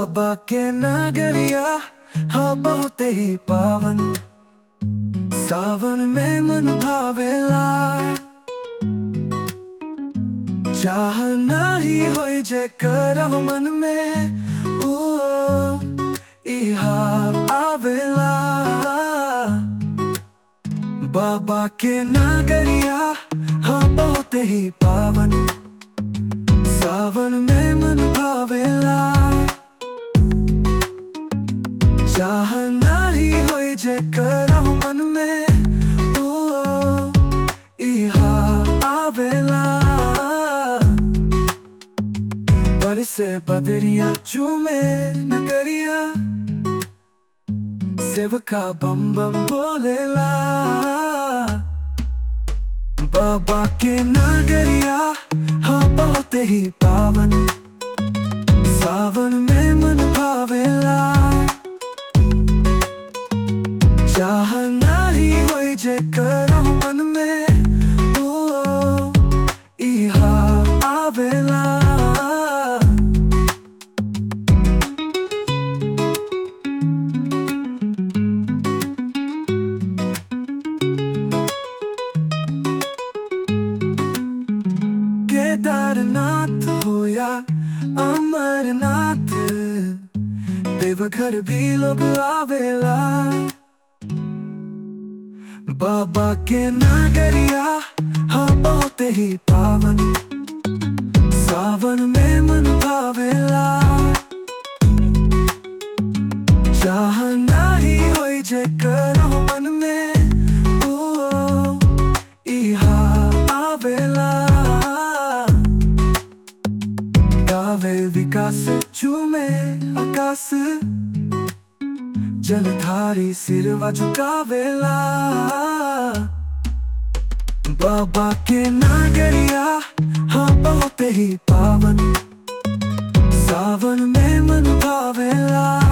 बाबा के नगरिया हाँ बहुत ही पावन सावन में मन भावेला चाह नाही होई जे करब मन में ओ इहा आवेला बाबा के नगरिया हाँ बहुत ही पावन सावन में मन भावेला चाह नाही होई जे करब मन में ओ इहा आवेला बरसे बदरिया चूमे नगरिया सेवका बम बम बोलेला बाबा के नगरिया हाँ बहुत ही पावन सावन में मन भावेला चाह नाही होई जे करो मन में ओ इहा आवेला केदारनाथ हो या अमरनाथ देवघर भी लोग आवेला बाबा के नगरिया हाँ बहुत ही पावन सावन में मन भावेला चाह नाही होई जे करो मन में ओ इहा आवेला गावे विकास चूमे आकाश जलधारी सिरवा झुकावेला बाबा के नगरिया हाँ बहुत ही पावन सावन में मन भावेला